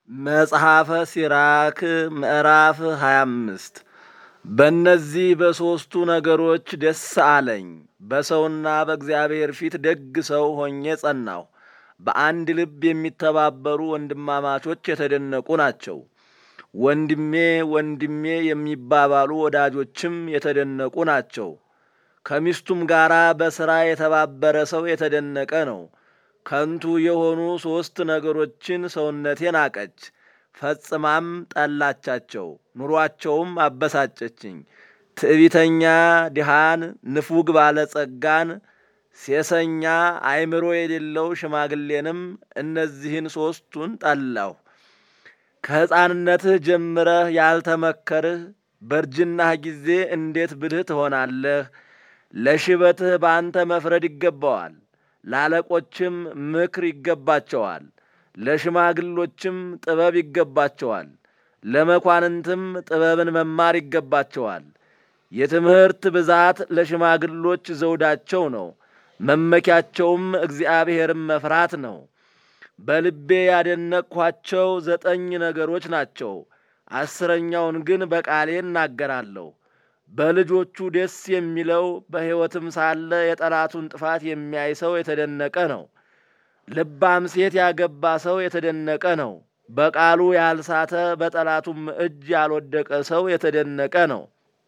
መጽሐፈ ሲራክ ምዕራፍ 25 በእነዚህ በሦስቱ ነገሮች ደስ አለኝ። በሰውና በእግዚአብሔር ፊት ደግ ሰው ሆኜ ጸናሁ። በአንድ ልብ የሚተባበሩ ወንድማማቾች የተደነቁ ናቸው። ወንድሜ ወንድሜ የሚባባሉ ወዳጆችም የተደነቁ ናቸው። ከሚስቱም ጋር በሥራ የተባበረ ሰው የተደነቀ ነው። ከንቱ የሆኑ ሦስት ነገሮችን ሰውነቴ ናቀች፣ ፈጽማም ጠላቻቸው፣ ኑሯቸውም አበሳጨችኝ። ትዕቢተኛ ድሃን፣ ንፉግ ባለጸጋን፣ ሴሰኛ አእምሮ የሌለው ሽማግሌንም እነዚህን ሦስቱን ጠላሁ። ከሕፃንነትህ ጀምረህ ያልተመከርህ በእርጅናህ ጊዜ እንዴት ብልህ ትሆናለህ? ለሽበትህ በአንተ መፍረድ ይገባዋል። ለአለቆችም ምክር ይገባቸዋል። ለሽማግሎችም ጥበብ ይገባቸዋል። ለመኳንንትም ጥበብን መማር ይገባቸዋል። የትምህርት ብዛት ለሽማግሎች ዘውዳቸው ነው፣ መመኪያቸውም እግዚአብሔርን መፍራት ነው። በልቤ ያደነቅኋቸው ዘጠኝ ነገሮች ናቸው፣ አስረኛውን ግን በቃሌ እናገራለሁ። በልጆቹ ደስ የሚለው በሕይወትም ሳለ የጠላቱን ጥፋት የሚያይ ሰው የተደነቀ ነው። ልባም ሴት ያገባ ሰው የተደነቀ ነው። በቃሉ ያልሳተ በጠላቱም እጅ ያልወደቀ ሰው የተደነቀ ነው።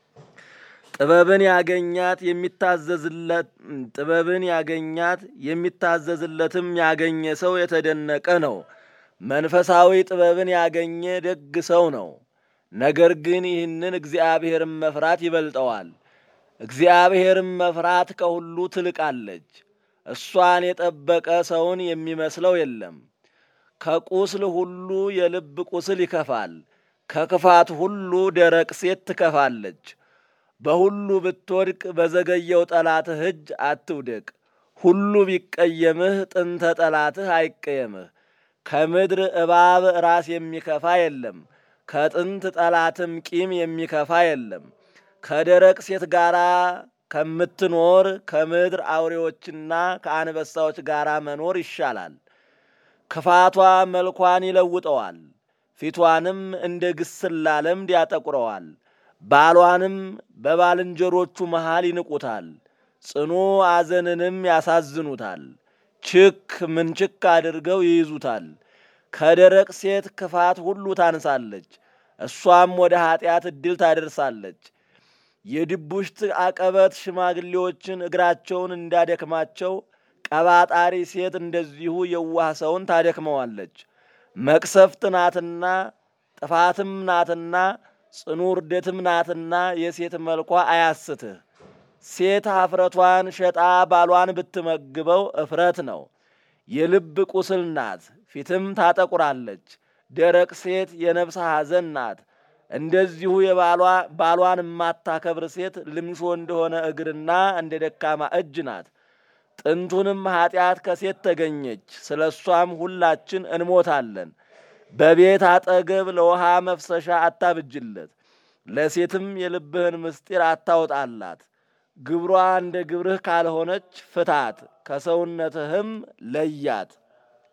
ጥበብን ያገኛት የሚታዘዝለት ጥበብን ያገኛት የሚታዘዝለትም ያገኘ ሰው የተደነቀ ነው። መንፈሳዊ ጥበብን ያገኘ ደግ ሰው ነው። ነገር ግን ይህንን እግዚአብሔርን መፍራት ይበልጠዋል። እግዚአብሔርን መፍራት ከሁሉ ትልቃለች። እሷን የጠበቀ ሰውን የሚመስለው የለም። ከቁስል ሁሉ የልብ ቁስል ይከፋል። ከክፋት ሁሉ ደረቅ ሴት ትከፋለች። በሁሉ ብትወድቅ በዘገየው ጠላትህ እጅ አትውደቅ። ሁሉ ቢቀየምህ ጥንተ ጠላትህ አይቀየምህ። ከምድር እባብ ራስ የሚከፋ የለም። ከጥንት ጠላትም ቂም የሚከፋ የለም። ከደረቅ ሴት ጋር ከምትኖር ከምድር አውሬዎችና ከአንበሳዎች ጋር መኖር ይሻላል። ክፋቷ መልኳን ይለውጠዋል፣ ፊቷንም እንደ ግስላ ለምድ ያጠቁረዋል። ባሏንም በባልንጀሮቹ መሃል ይንቁታል፣ ጽኑ አዘንንም ያሳዝኑታል። ችክ ምንችክ አድርገው ይይዙታል። ከደረቅ ሴት ክፋት ሁሉ ታንሳለች፣ እሷም ወደ ኀጢአት ዕድል ታደርሳለች። የድቡሽት አቀበት ሽማግሌዎችን እግራቸውን እንዳደክማቸው ቀባጣሪ ሴት እንደዚሁ የዋህ ሰውን ታደክመዋለች። መቅሰፍት ናትና ጥፋትም ናትና ጽኑ ውርደትም ናትና የሴት መልኳ አያስትህ። ሴት ኀፍረቷን ሸጣ ባሏን ብትመግበው እፍረት ነው። የልብ ቁስል ናት፣ ፊትም ታጠቁራለች። ደረቅ ሴት የነፍስ ሐዘን ናት። እንደዚሁ የባሏ ባሏን የማታከብር ሴት ልምሾ እንደሆነ እግርና እንደ ደካማ እጅ ናት። ጥንቱንም ኀጢአት ከሴት ተገኘች፣ ስለ እሷም ሁላችን እንሞታለን። በቤት አጠገብ ለውሃ መፍሰሻ አታብጅለት፣ ለሴትም የልብህን ምስጢር አታውጣላት። ግብሯ እንደ ግብርህ ካልሆነች ፍታት፣ ከሰውነትህም ለያት።